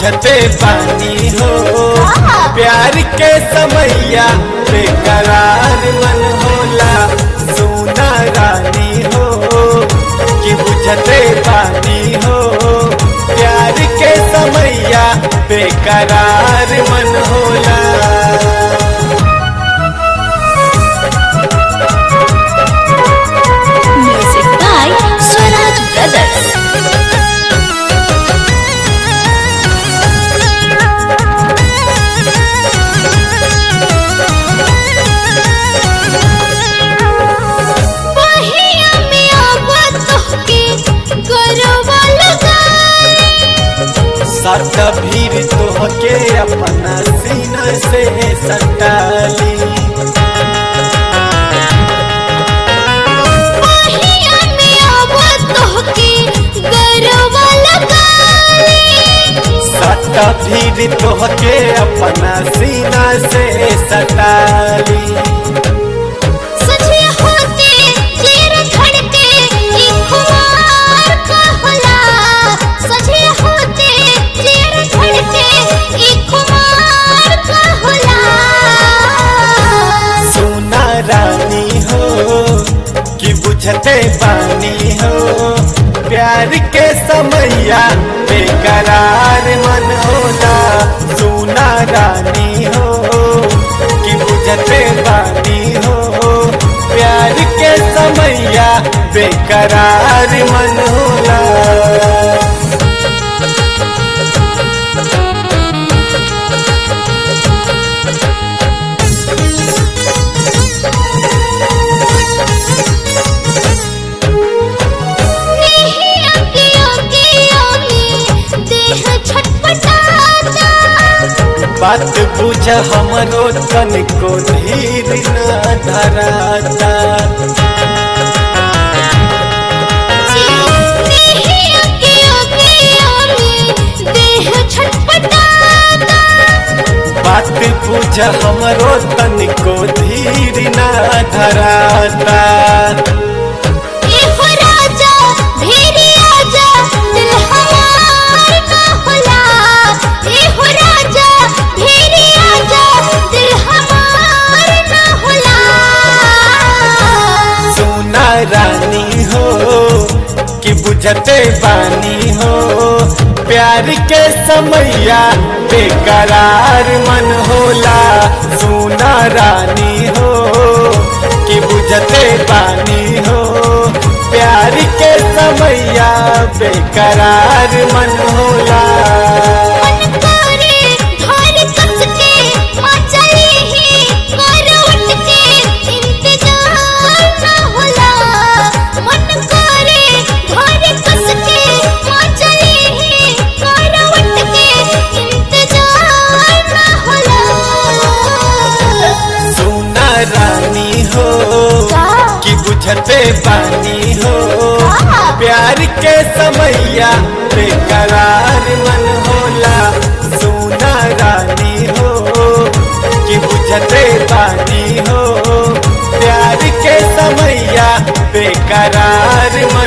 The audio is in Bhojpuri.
बुझते पानी हो प्यार के समैया बेकरार मन होला सोना रानी हो कि बुझते पानी हो प्यार के समैया बेकरार मन होला Music by Swaraj Brothers. पहिया में आवा तोहके गरवा लगाई सट भीड़ तोहके अपना सीना से सटाली पहिया में आवा तोहके गरवा लगाई सट भीड़ तोहके अपना सीना से सटाली सजे होते चेर धड़के ई खुमार का होला सजे होते चेर धड़के ई खुमार का होला सोना रानी हो कि बुझते पानी हो प्यार के समैया बेकरार मन होला सोना रानी हो कि बुझते पानी हो प्यार के समैया बेकरार मन होला नहीं आगे आगे आगे देह छटपटाता बात बुझ हमरो तनिको धीर न धराता नहीं आगे आगे आगे देह छटपटाता बात बुझ हमरो तनिको धीर न धराता ए हो राजा भेरी आजा दिल हमार का होला ए हो राजा भेरी आजा दिल हमार ना होला सोना रानी हो कि बुझते बानी हो प्यार के समैया बेकरार मन होला सोना रानी हो कि बुझते बानी हो प्यार के समैया बेकरार मन होला मन करे घर कस के माँ चली ही करवट के इंतजार ना होला मन करे घर कस के माँ चली ही करवट के इंतजार ना होला सोना रानी हो कि बुझते पानी हो प्यार के समैया बेकरार मन होला सोना रानी हो कि बुझते पानी हो प्यार के समैया बेकरार मन